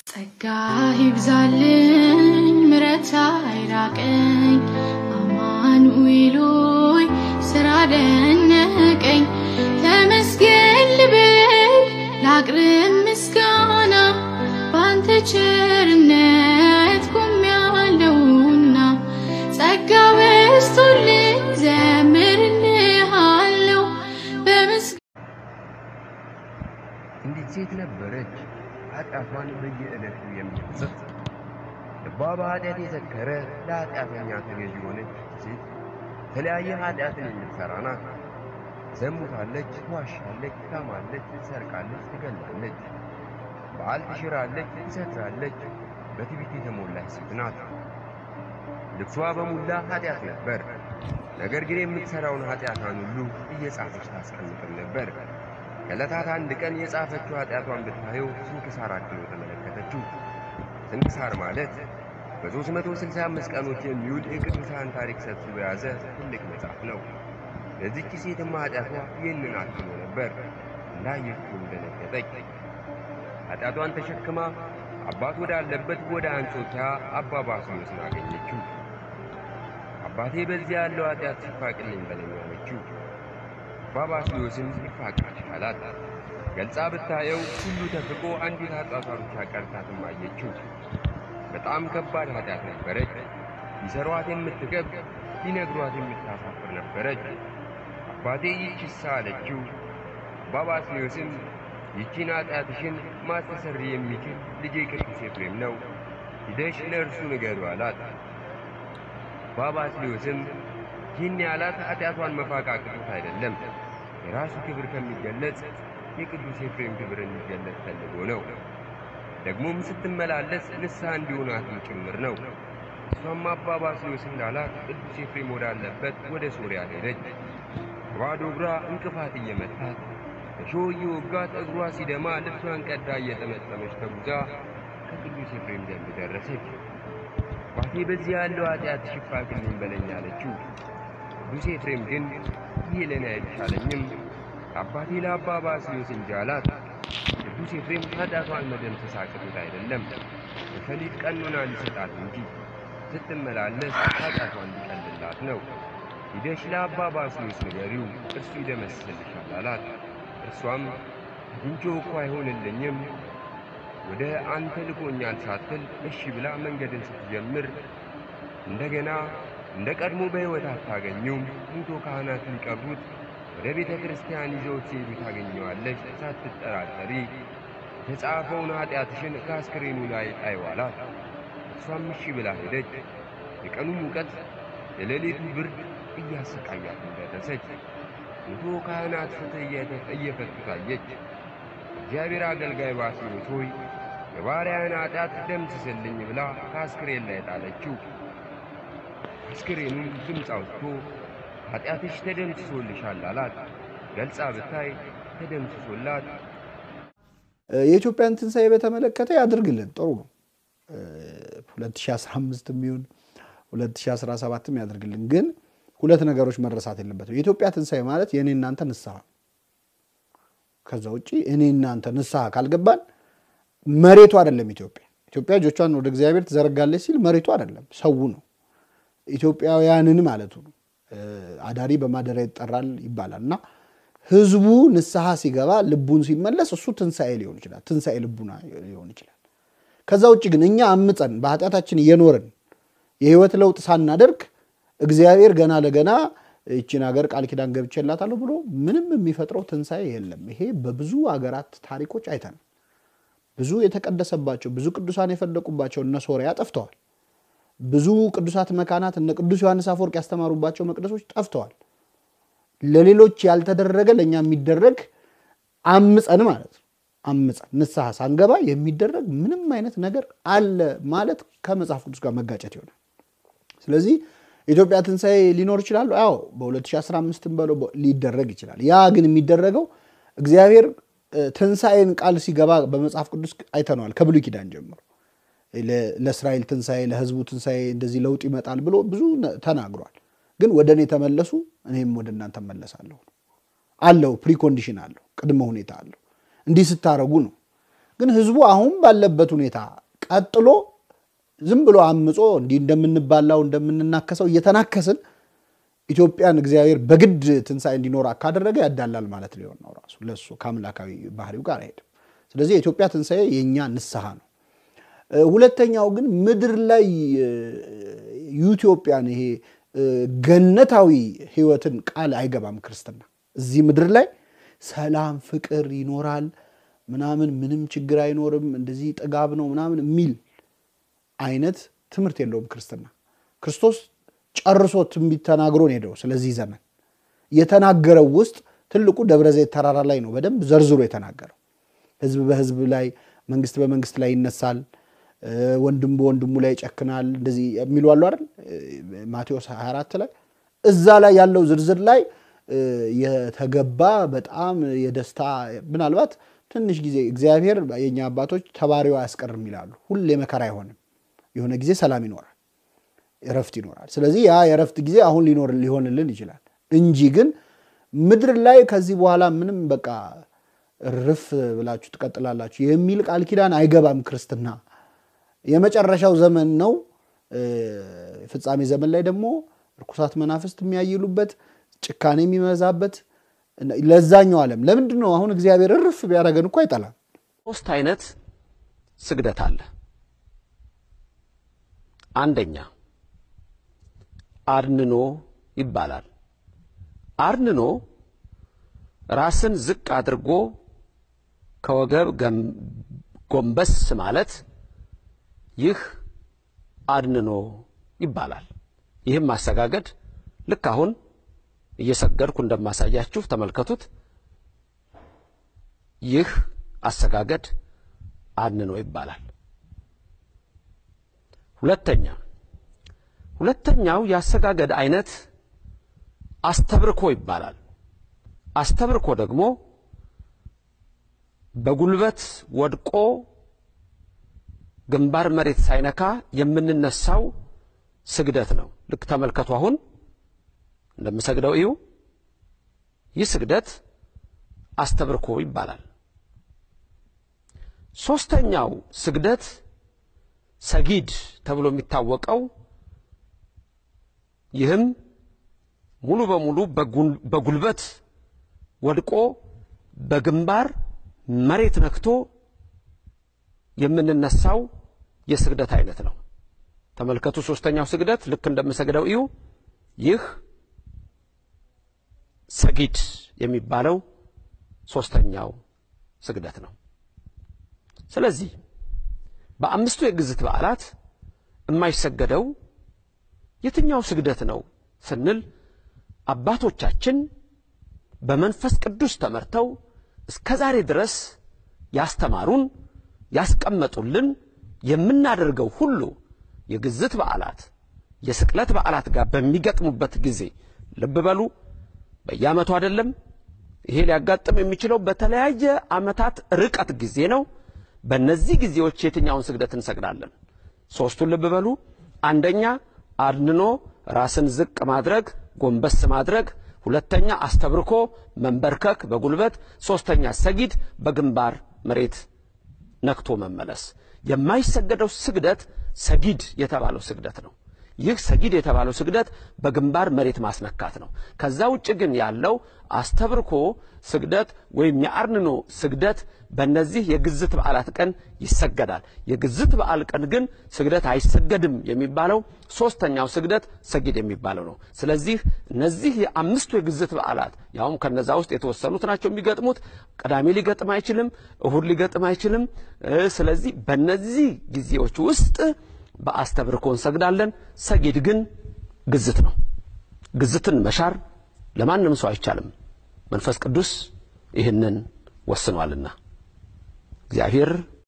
ጸጋ ይብዛልኝ ምረት አይራቀኝ አማኑኤል ሆይ ስራ ደነቀኝ ተመስገን ልበል ላቅርብ ምስጋና ባንተ ቸርነት ቆሜያለሁና ጸጋ በዝቶልኝ ዘምርልሃለሁ በምስ እንዲት ሴት ነበረች ኃጢአቷን በየዕለቱ የምትጽፍ ልቧ በኃጢአት የሰከረ ለኃጢአተኛ ተገዥ የሆነች ሴት የተለያየ ኃጢአትን የምትሠራ ናት። ዘሙታለች፣ ትዋሻለች፣ ታማለች፣ ትሰርቃለች፣ ትገላለች፣ በዓል ትሽራለች፣ ትሰክራለች። በትዕቢት የተሞላች ሴት ናት። ልብሷ በሙላ ኃጢአት ነበር። ነገር ግን የምትሠራውን ኃጢአቷን ሁሉ እየጻፈች ታስቀምጥም ነበር። ከዕለታት አንድ ቀን የጻፈችው ኃጢአቷን ብታየው ስንክሳር አክሎ ተመለከተችው። ስንክሳር ማለት በ365 ቀኖች የሚውል የቅዱሳን ታሪክ ሰብስቦ የያዘ ትልቅ መጽሐፍ ነው። ለዚህች ሴትማ ኃጢአቷ ይህንን አክሎ ነበር። እንዳየችውም ደነገጠች። ኃጢአቷን ተሸክማ አባት ወዳለበት ወደ አንጾኪያ አባ ባስልዮስን አገኘችው። አባቴ በዚያ ያለው ኃጢአት ሲፋቅልኝ በለኝ አለችው። አባ ባስልዮስም ይፋቅልሽ አላት። ገልጻ ብታየው ሁሉ ተፍቆ አንዲት ኃጢአቷን ብቻ ቀርታትም አየችው። በጣም ከባድ ኃጢአት ነበረች። ሊሰሯት የምትከብድ ሊነግሯት የምታሳፍር ነበረች። አባቴ ይህችሳ አለችው። አባ ባስልዮስም ይህችን ኃጢአትሽን ማስተሰሪ የሚችል ልጄ ቅዱስ ኤፍሬም ነው፣ ሂደሽ ለእርሱ ንገሩ አላት። አባ ባስልዮስም ይህን ያላት ኃጢአቷን መፋቅ አቅቶት አይደለም፣ የራሱ ክብር ከሚገለጽ የቅዱስ ኤፍሬም ክብር እንዲገለጽ ፈልጎ ነው። ደግሞም ስትመላለስ ንስሐ እንዲሆናትም ጭምር ነው። እሷም አባ ባስልዮስ እንዳላት ቅዱስ ኤፍሬም ወዳለበት ወደ ሶርያ ሄደች። በባዶ እግሯ እንቅፋት እየመታት እሾህ እየወጋት እግሯ ሲደማ ልብሷን ቀዳ እየጠመጠመች ተጉዛ ከቅዱስ ኤፍሬም ዘንድ ደረሰች። አባቴ በዚህ ያለው ኃጢአትሽ ይፋቅልኝ በለኝ አለችው። ቅዱስ ኤፍሬም ግን ይህ ለእኔ አይቻለኝም አባቴ ለአባ ባስልዮስ እንጂ አላት። ቅዱስ ኤፍሬም ኃጢአቷን መደምሰስ አቅቶት አይደለም በፈሊጥ ቀኖና ሊሰጣት እንጂ ስትመላለስ ኃጢአቷን እንዲቀልላት ነው። ሂደሽ ለአባ ባስልዮስ ንገሪው እርሱ ይደመስስልሻል አላት። እርሷም አግኝቼው እኮ አይሆንልኝም ወደ አንተ ልኮኛል ሳትል እሺ ብላ መንገድን ስትጀምር እንደገና እንደ ቀድሞ በሕይወት አታገኙም። ሙቶ ካህናት ሊቀብሩት ወደ ቤተ ክርስቲያን ይዘውት ሲሄዱ ታገኘዋለች። ሳትጠራጠሪ የተጻፈውን ኃጢአትሽን ከአስክሬኑ ላይ ጣይው አላት። እሷም እሺ ብላ ሄደች። የቀኑ ሙቀት የሌሊቱ ብርድ እያሰቃያት ደረሰች። ሙቶ ካህናት ፍትሕ እየፈቱ ታየች። እግዚአብሔር አገልጋይ ባስልዮስ ሆይ የባሪያን ኃጢአት ደምስስልኝ ብላ ከአስክሬን ላይ ጣለችው። አስክሬኑም ድምፅ አውጥቶ ኃጢአትሽ ተደምስሶልሻል አላት። ገልጻ ብታይ ተደምስሶላት የኢትዮጵያን ትንሣኤ በተመለከተ ያድርግልን። ጥሩ ነው። 2015 የሚሆን 2017 ያደርግልን። ግን ሁለት ነገሮች መረሳት የለበትም። የኢትዮጵያ ትንሣኤ ማለት የእኔ እናንተ ንስሐ፣ ከዛ ውጭ እኔ እናንተ ንስሐ ካልገባን መሬቱ አይደለም ኢትዮጵያ። ኢትዮጵያ እጆቿን ወደ እግዚአብሔር ትዘረጋለች ሲል መሬቱ አይደለም ሰው ነው፣ ኢትዮጵያውያንን ማለቱ ነው። አዳሪ በማደሪያ ይጠራል ይባላል እና ህዝቡ ንስሐ ሲገባ ልቡን ሲመለስ እሱ ትንሣኤ ሊሆን ይችላል። ትንሣኤ ልቡና ሊሆን ይችላል። ከዛ ውጭ ግን እኛ አምፀን በኃጢአታችን እየኖርን የህይወት ለውጥ ሳናደርግ እግዚአብሔር ገና ለገና ይችን ሀገር ቃል ኪዳን ገብቼላታለሁ ብሎ ምንም የሚፈጥረው ትንሣኤ የለም። ይሄ በብዙ ሀገራት ታሪኮች አይተን ብዙ የተቀደሰባቸው ብዙ ቅዱሳን የፈለቁባቸው እነ ሶሪያ ጠፍተዋል። ብዙ ቅዱሳት መካናት እነ ቅዱስ ዮሐንስ አፈወርቅ ያስተማሩባቸው መቅደሶች ጠፍተዋል። ለሌሎች ያልተደረገ ለእኛ የሚደረግ አምፀን ማለት ነው። አምፀን ንስሐ ሳንገባ የሚደረግ ምንም አይነት ነገር አለ ማለት ከመጽሐፍ ቅዱስ ጋር መጋጨት ይሆናል። ስለዚህ ኢትዮጵያ ትንሣኤ ሊኖር ይችላል። ያው በ2015 በለው ሊደረግ ይችላል። ያ ግን የሚደረገው እግዚአብሔር ትንሣኤን ቃል ሲገባ በመጽሐፍ ቅዱስ አይተነዋል። ከብሉይ ኪዳን ጀምሮ ለእስራኤል ትንሣኤ፣ ለሕዝቡ ትንሣኤ እንደዚህ ለውጥ ይመጣል ብሎ ብዙ ተናግሯል። ግን ወደ እኔ ተመለሱ እኔም ወደ እናንተ መለሳለሁ አለው። ፕሪኮንዲሽን አለው፣ ቅድመ ሁኔታ አለው። እንዲህ ስታረጉ ነው ግን ህዝቡ አሁን ባለበት ሁኔታ ቀጥሎ ዝም ብሎ አምጾ እንዲህ እንደምንባላው እንደምንናከሰው እየተናከስን ኢትዮጵያን እግዚአብሔር በግድ ትንሣኤ እንዲኖር ካደረገ ያዳላል ማለት ሊሆን ነው። ራሱ ለሱ ከአምላካዊ ባህሪው ጋር አይሄድም። ስለዚህ የኢትዮጵያ ትንሣኤ የእኛ ንስሐ ነው። ሁለተኛው ግን ምድር ላይ ኢትዮጵያን ይሄ ገነታዊ ህይወትን ቃል አይገባም ክርስትና። እዚህ ምድር ላይ ሰላም፣ ፍቅር ይኖራል ምናምን ምንም ችግር አይኖርም እንደዚህ ጥጋብ ነው ምናምን የሚል አይነት ትምህርት የለውም ክርስትና። ክርስቶስ ጨርሶ ትንቢት ተናግሮን ሄደው ስለዚህ ዘመን የተናገረው ውስጥ ትልቁ ደብረ ዘይት ተራራ ላይ ነው በደንብ ዘርዝሮ የተናገረው። ህዝብ በህዝብ ላይ መንግስት በመንግስት ላይ ይነሳል፣ ወንድም በወንድሙ ላይ ይጨክናል፣ እንደዚህ የሚሉ አሉ አይደል? ማቴዎስ 24 ላይ እዛ ላይ ያለው ዝርዝር ላይ የተገባ በጣም የደስታ ምናልባት ትንሽ ጊዜ እግዚአብሔር የኛ አባቶች ተባሪው አያስቀርም ይላሉ። ሁሌ መከራ አይሆንም። የሆነ ጊዜ ሰላም ይኖራል፣ እረፍት ይኖራል። ስለዚህ ያ የእረፍት ጊዜ አሁን ሊኖር ሊሆንልን ይችላል እንጂ ግን ምድር ላይ ከዚህ በኋላ ምንም በቃ ርፍ ብላችሁ ትቀጥላላችሁ የሚል ቃል ኪዳን አይገባም ክርስትና። የመጨረሻው ዘመን ነው። ፍጻሜ ዘመን ላይ ደግሞ ርኩሳት መናፍስት የሚያይሉበት ጭካኔ የሚበዛበት ለዛኛው ዓለም ለምንድን ነው አሁን እግዚአብሔር እርፍ ቢያደርገን እኮ አይጠላም። ሶስት አይነት ስግደት አለ። አንደኛ አድንኖ ይባላል። አድንኖ ራስን ዝቅ አድርጎ ከወገብ ጎንበስ ማለት ይህ አድንኖ ይባላል። ይህም ማሰጋገድ ልክ አሁን እየሰገድኩ እንደማሳያችሁ ተመልከቱት። ይህ አሰጋገድ አድንኖ ይባላል። ሁለተኛ ሁለተኛው የአሰጋገድ አይነት አስተብርኮ ይባላል። አስተብርኮ ደግሞ በጉልበት ወድቆ ግንባር መሬት ሳይነካ የምንነሳው ስግደት ነው። ልክ ተመልከቱ። አሁን እንደምሰግደው እዩ። ይህ ስግደት አስተብርኮ ይባላል። ሦስተኛው ስግደት ሰጊድ ተብሎ የሚታወቀው ይህም ሙሉ በሙሉ በጉልበት ወድቆ በግንባር መሬት ነክቶ የምንነሳው የስግደት አይነት ነው። ተመልከቱ። ሦስተኛው ስግደት ልክ እንደምሰግደው እዩ። ይህ ሰጊድ የሚባለው ሦስተኛው ስግደት ነው። ስለዚህ በአምስቱ የግዝት በዓላት የማይሰገደው የትኛው ስግደት ነው ስንል አባቶቻችን በመንፈስ ቅዱስ ተመርተው እስከ ዛሬ ድረስ ያስተማሩን ያስቀመጡልን የምናደርገው ሁሉ የግዝት በዓላት የስቅለት በዓላት ጋር በሚገጥሙበት ጊዜ ልብ በሉ፣ በየዓመቱ አይደለም። ይሄ ሊያጋጥም የሚችለው በተለያየ ዓመታት ርቀት ጊዜ ነው። በእነዚህ ጊዜዎች የትኛውን ስግደት እንሰግዳለን? ሦስቱን ልብ በሉ። አንደኛ አድንኖ ራስን ዝቅ ማድረግ ጎንበስ ማድረግ፣ ሁለተኛ አስተብርኮ መንበርከክ በጉልበት፣ ሦስተኛ ሰጊድ በግንባር መሬት ነክቶ መመለስ። የማይሰገደው ስግደት ሰጊድ የተባለው ስግደት ነው። ይህ ሰጊድ የተባለው ስግደት በግንባር መሬት ማስነካት ነው። ከዛ ውጭ ግን ያለው አስተብርኮ ስግደት ወይም የአርንኖ ስግደት በእነዚህ የግዝት በዓላት ቀን ይሰገዳል። የግዝት በዓል ቀን ግን ስግደት አይሰገድም የሚባለው ሦስተኛው ስግደት ሰጊድ የሚባለው ነው። ስለዚህ እነዚህ የአምስቱ የግዝት በዓላት ያውም ከነዛ ውስጥ የተወሰኑት ናቸው የሚገጥሙት። ቅዳሜ ሊገጥም አይችልም፣ እሁድ ሊገጥም አይችልም። ስለዚህ በእነዚህ ጊዜዎች ውስጥ በአስተብርኮ እንሰግዳለን። ሰጊድ ግን ግዝት ነው። ግዝትን መሻር ለማንም ሰው አይቻልም። መንፈስ ቅዱስ ይህንን ወስኗልና እግዚአብሔር